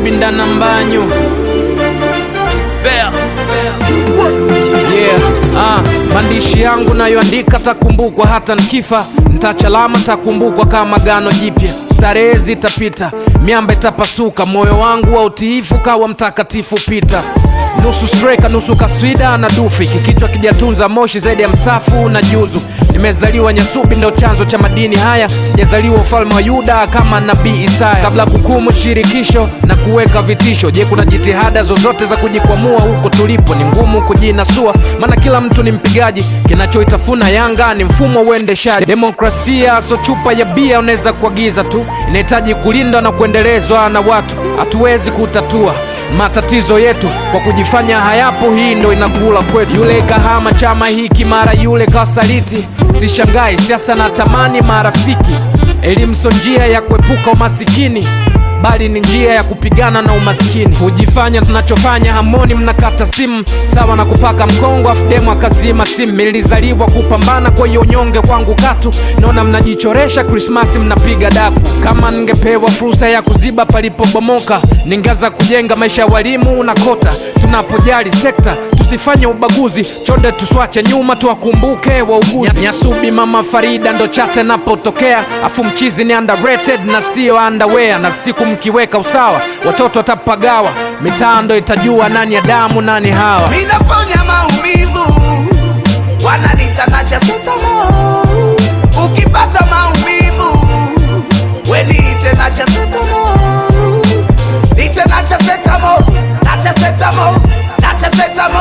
Nyasubinda na Mbanyu Bea. Yeah, ah, maandishi yangu nayoandika takumbukwa hata nkifa, ntachalama takumbukwa kama gano jipya. Starehe zitapita, miamba itapasuka, moyo wangu wa utiifu kawa mtakatifu pita nusu streka nusu kaswida na dufi, kikichwa kijatunza moshi zaidi ya msafu na juzu. Nimezaliwa Nyasubi, ndo chanzo cha madini haya, sijazaliwa ufalme wa Yuda kama nabii Isaya. Kabla kukumu shirikisho na kuweka vitisho, je, kuna jitihada zozote za kujikwamua huko tulipo? Ni ngumu kujinasua, maana kila mtu ni mpigaji. Kinachoitafuna Yanga ni mfumo wa uendeshaji. Demokrasia so chupa ya bia unaweza kuagiza tu, inahitaji kulindwa na kuendelezwa na watu. Hatuwezi kutatua matatizo yetu kwa kujifanya hayapo. Hii ndo inakula kwetu. Yule kahama chama hiki, mara yule kasaliti. Sishangai siasa na tamani marafiki. Elimu so njia ya kuepuka umasikini, bali ni njia ya kupigana na umaskini. Hujifanya tunachofanya hamoni, mnakata stimu sawa na kupaka mkongo afdemu akazima simu. Nilizaliwa kupambana, kwa hiyo unyonge kwangu katu. Naona mnajichoresha Krismasi, mnapiga daku. Kama ningepewa fursa ya kuziba palipobomoka, ningeanza kujenga maisha ya walimu na kota. Tunapojali sekta tusifanye ubaguzi, chonde tuswache nyuma, tuwakumbuke wauguzi. Nyasubi mama Farida ndo chate napotokea, afu mchizi ni underrated na sio underwear, na siku mkiweka usawa watoto watapagawa, mitaa ndo itajua nani Adamu nani Hawa. Ninaponya maumivu, wananita nacha setamo. Ukipata maumivu, we niite nacha setamo. Niite nacha setamo, nacha setamo, nacha setamo.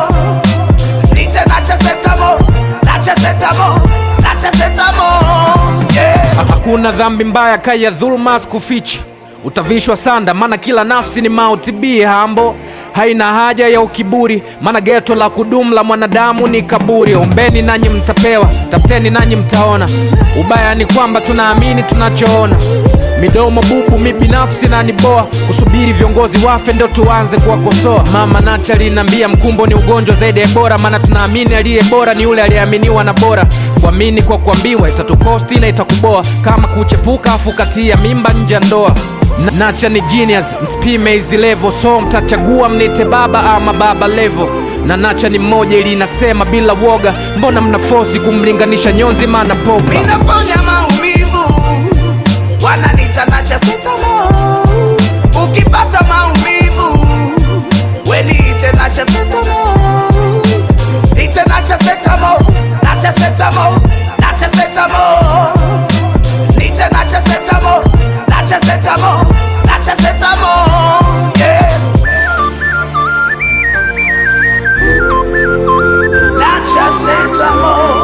Niite nacha setamo, nacha setamo, nacha setamo. Yeah. Hakuna dhambi mbaya kaya dhuluma sikufichi, utavishwa sanda, maana kila nafsi ni mauti. Bi hambo haina haja ya ukiburi, maana geto la kudumu la mwanadamu ni kaburi. Ombeni nanyi mtapewa, tafuteni nanyi mtaona. Ubaya ni kwamba tunaamini tunachoona. Midomo bubu, mi binafsi na niboa kusubiri viongozi wafe ndo tuanze kuwakosoa. Mama Nacha linambia mkumbo ni ugonjwa zaidi ya bora, maana tunaamini aliye bora ni yule aliyeaminiwa na bora. Kuamini kwa kuambiwa itatukosti na itakuboa, kama kuchepuka afu katia mimba nje ya ndoa. Na- Nacha ni genius, msipime hizi level, so mtachagua mnite baba ama baba level. Na Nacha ni mmoja ili inasema bila woga, mbona mnafosi kumlinganisha nyonzi maana popa Ninaponya maumivu, wananita nacha setamo. Ukipata maumivu, we niite nacha setamo. Niite nacha setamo, nacha setamo, nacha setamo. Niite nacha setamo, nacha setamo, nacha setamo. Yeah. Nacha setamo.